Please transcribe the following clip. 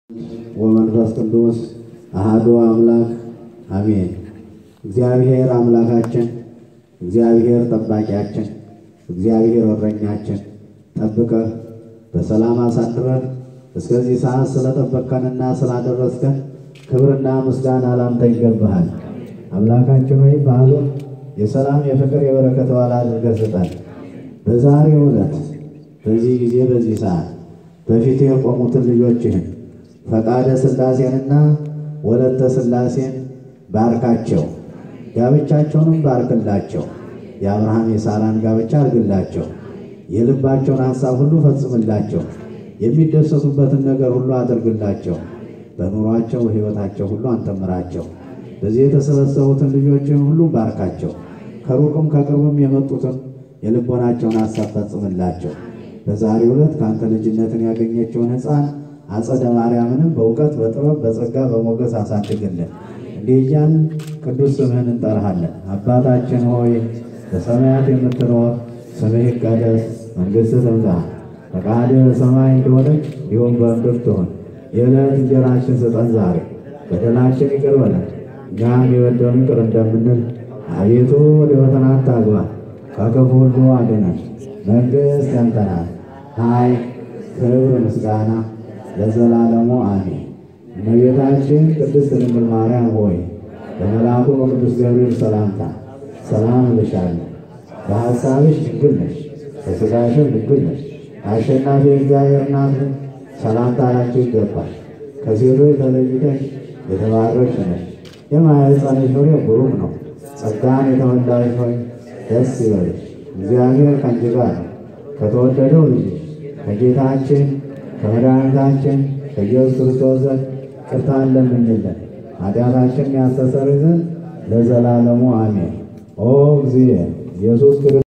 ወመንፈስ ቅዱስ አሃዱ አምላክ አሜን። እግዚአብሔር አምላካችን፣ እግዚአብሔር ጠባቂያችን፣ እግዚአብሔር እረኛችን ጠብቀህ በሰላም አሳድረህ እስከዚህ ሰዓት ስለጠበቅከንና ስላደረስከን ክብርና ምስጋና ላንተ ይገባሃል። አምላካችን ሆይ በዓሉን የሰላም የፍቅር የበረከት በዓል አድርገህ ስጠን። በዛሬው ዕለት በዚህ ጊዜ በዚህ ሰዓት በፊት የቆሙትን ልጆችህን ፈቃደ ሥላሴንና ወለተ ሥላሴን ባርካቸው፣ ጋብቻቸውንም ባርክላቸው። የአብርሃም የሳራን ጋብቻ አድርግላቸው። የልባቸውን ሐሳብ ሁሉ ፈጽምላቸው። የሚደሰቱበትን ነገር ሁሉ አድርግላቸው። በኑሯቸው ሕይወታቸው ሁሉ አንተምራቸው። በዚህ የተሰበሰቡትን ልጆችን ሁሉ ባርካቸው። ከሩቅም ከቅርብም የመጡትን የልቦናቸውን ሐሳብ ፈጽምላቸው። በዛሬው ዕለት ከአንተ ልጅነትን ያገኘችውን ሕፃን አጸደ ማርያምንም በእውቀት በጥበብ በጸጋ በሞገስ አሳድግልን። እንዲህ እያልን ቅዱስ ስምህን እንጠራሃለን። አባታችን ሆይ በሰማያት የምትኖር ስምህ ይቀደስ፣ መንግሥትህ ትምጣ፣ ፈቃድህ በሰማይ እንደሆነች እንዲሁም በምድር ትሁን። የዕለት እንጀራችን ስጠን ዛሬ፣ በደላችን ይቅር በለን እኛም የበደሉንን ይቅር እንደምንል፣ አቤቱ ወደ ፈተና አታግባን ከክፉ ሁሉ አድነን። መንግሥት ያንተ ናት፣ ኃይል፣ ክብር፣ ምስጋና ለዘላለሙ አሜን። እመቤታችን ቅድስት ድንግል ማርያም ሆይ በመልአኩ በቅዱስ ገብርኤል ሰላምታ ሰላም እልሻለሁ። በሐሳብሽ ድንግል ነሽ፣ በሥጋሽም ድንግል ነሽ። አሸናፊ እግዚአብሔር እናት ሆይ ሰላምታ ላንቺ ይገባል። ከሴቶች ተለይተሽ የተባረክሽ ነሽ፣ የማኅፀንሽ ፍሬ ብሩክ ነው። ጸጋን የተመላሽ ሆይ ደስ ይበልሽ፣ እግዚአብሔር ከአንቺ ጋር ነው። ከተወደደው ልጅሽ ከጌታችን ከመድኃኒታችን ከኢየሱስ ክርስቶስ ዘንድ ይቅርታን ለምኝልን ኃጢአታችንን ያስተሰርይ ዘንድ ለዘላለሙ አሜን። ኦ እግዚእ ኢየሱስ ክርስቶስ